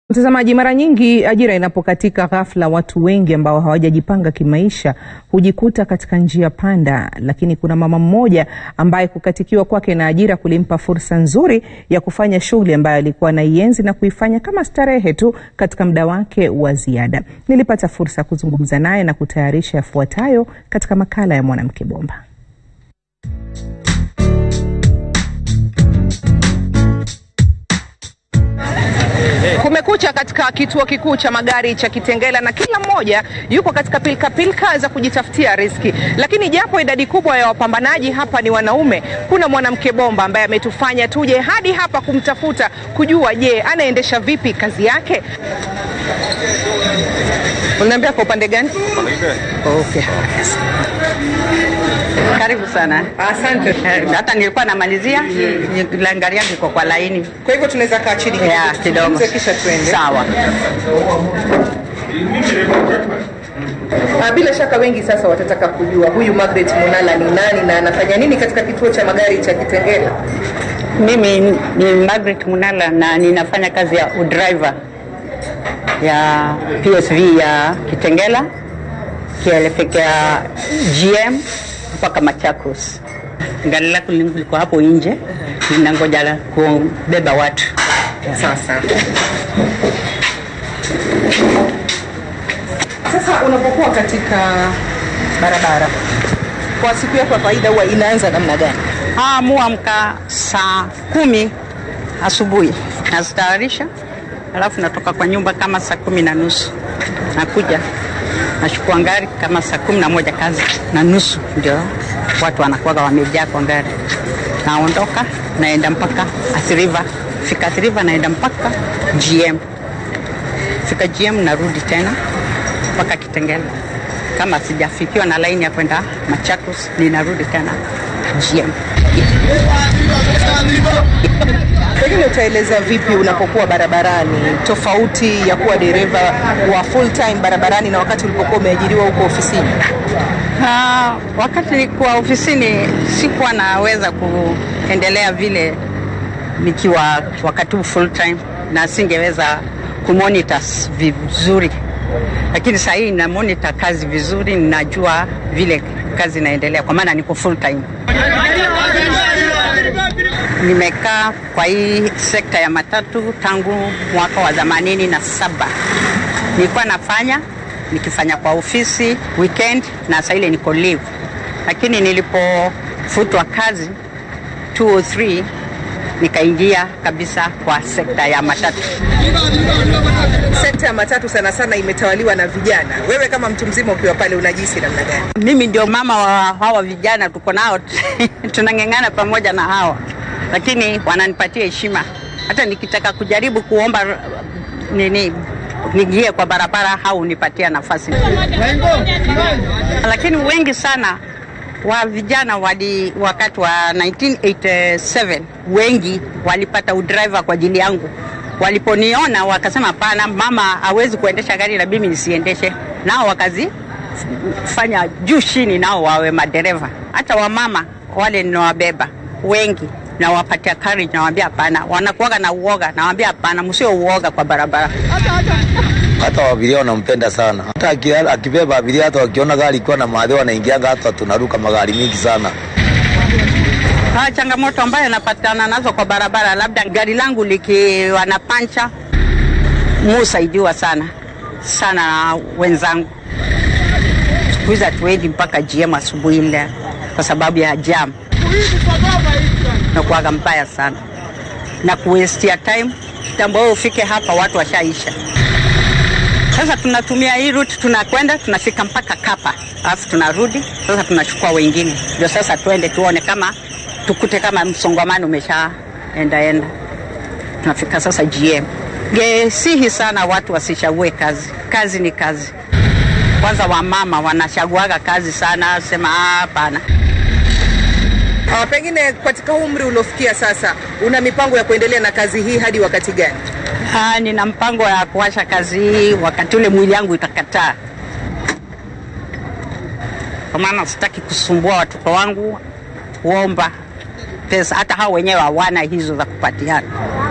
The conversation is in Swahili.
Mtazamaji, mara nyingi ajira inapokatika ghafla, watu wengi ambao hawajajipanga kimaisha hujikuta katika njia panda. Lakini kuna mama mmoja ambaye kukatikiwa kwake na ajira kulimpa fursa nzuri ya kufanya shughuli ambayo alikuwa anaienzi na kuifanya kama starehe tu katika muda wake wa ziada. Nilipata fursa ya kuzungumza naye na kutayarisha yafuatayo katika makala ya Mwanamke Bomba. Kumekucha katika kituo kikuu cha magari cha Kitengela na kila mmoja yuko katika pilika pilika za kujitafutia riziki, lakini japo idadi kubwa ya wapambanaji hapa ni wanaume, kuna mwanamke bomba ambaye ametufanya tuje hadi hapa kumtafuta kujua, je, anaendesha vipi kazi yake. Unaniambia kwa upande gani? Okay. Karibu sana. Asante. Eh, Hata nilikuwa namalizia langaria yangu iko kwa laini. Kwa hivyo tunaweza kaa chini Ya, kidogo. tuzungumze kisha tuende. Sawa. Ah, Bila shaka wengi sasa watataka kujua huyu Margaret Munala ni nani na anafanya nini katika kituo cha magari cha Kitengela. Mimi ni Margaret Munala na ninafanya kazi ya udriver ya PSV ya Kitengela kielekea GM mpaka Machakos. Gari lako liko hapo nje linangoja la kubeba watu. Sasa sasa unapokuwa katika barabara kwa siku yako ya kawaida huwa inaanza namna gani? Ah, muamka saa kumi asubuhi nazitayarisha, alafu natoka kwa nyumba kama saa kumi na nusu nakuja nachukua ngari kama saa kumi na moja kazi na nusu ndio watu wanakuwaga wamejaa kwa ngari. Naondoka naenda mpaka Athi River, fika Athi River naenda mpaka GM, fika GM narudi tena mpaka Kitengela. Kama sijafikiwa na laini ya kwenda Machakos, ninarudi tena GM. Pengine utaeleza vipi unapokuwa barabarani, tofauti ya kuwa dereva wa full time barabarani na wakati ulipokuwa umeajiriwa huko ofisini? Ah, wakati nilikuwa ofisini sikuwa naweza kuendelea vile nikiwa wakati huu full time, na singeweza kumonitor vizuri, lakini saa hii na monitor kazi vizuri, ninajua vile kazi inaendelea kwa maana niko full time. Nimekaa kwa hii sekta ya matatu tangu mwaka wa themanini na saba. Nilikuwa nafanya nikifanya kwa ofisi weekend na saa ile niko leave, lakini nilipofutwa kazi 203 nikaingia kabisa kwa sekta ya matatu. Sekta ya matatu sana sana imetawaliwa na vijana. Wewe kama mtu mzima ukiwa pale unajisi namna gani? Mimi ndio mama wa hawa vijana, tuko nao tunang'eng'ana pamoja na hawa, lakini wananipatia heshima. Hata nikitaka kujaribu kuomba r- nini niingie kwa barabara au nipatia nafasi, lakini wengi sana wa vijana wali wakati wa 1987 wengi walipata udriver kwa ajili yangu. Waliponiona wakasema, hapana, mama hawezi kuendesha gari na mimi nisiendeshe, nao wakazi fanya juu chini nao wawe madereva. Hata wamama wale ninawabeba wengi nawapatia courage, nawaambia hapana. Wanakuwaga na uoga, nawaambia hapana, msio uoga kwa barabara. hata abiria wanampenda sana, hata aki- akibeba abiria, hata wakiona gari ikiwa na maadhi wanaingianga, hata tunaruka magari mingi sana. Ha, changamoto ambayo napatana nazo kwa barabara, labda gari langu likiwa na pancha, musaidiwa sana sana na wenzangu. Siku hizi hatuendi mpaka GM asubuhi ile kwa sababu ya jam, nakuwaga mbaya sana na kuwestia time. Kitambo wewe ufike hapa, watu washaisha. Sasa tunatumia hii route, tunakwenda tunafika mpaka Kapa, alafu tunarudi sasa, tunachukua wengine, ndio sasa tuende tuone kama tukute kama msongamano umeshaenda enda. Tunafika sasa GM. Gesihi sana watu wasichague kazi, kazi ni kazi. Kwanza wamama wanachaguaga kazi sana, sema "Ah, hapana. Ah, pengine katika umri uliofikia sasa una mipango ya kuendelea na kazi hii hadi wakati gani? Ah, nina mpango ya kuacha kazi hii wakati ule mwili yangu itakataa, kwa maana sitaki kusumbua watoto wangu kuomba pesa, hata hao wenyewe hawana hizo za kupatiana.